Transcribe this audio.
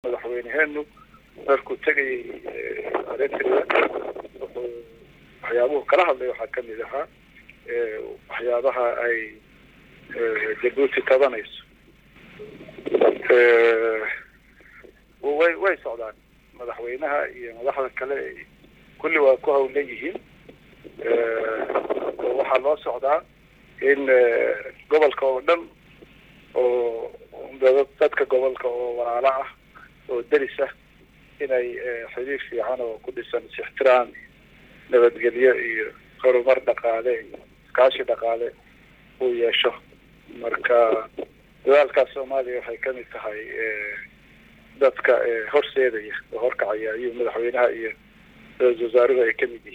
madaxweyneheenu markuu tegayay eritrea wuxuu waxyaabuhu kala hadlay waxaa kamid ahaa waxyaabaha ay jabuuti tabanayso way way socdaan madaxweynaha iyo madaxda kale kulli waa ku hawlan yihiin oo waxaa loo socdaa in gobolka oo dhan oo dadka gobolka oo walaalo ah oo deris ah inay xiriir fiican oo ku dhisan is-ixtiraam nabadgelyo iyo horumar dhaqaale iyo iskaashi dhaqaale uu yeesho marka dadaalkaas soomaaliya waxay kamid tahay dadka horseedaya oo horkacaya ayuu madaxweynaha iyo ra-isul wasaaruhu ay kamid yihiin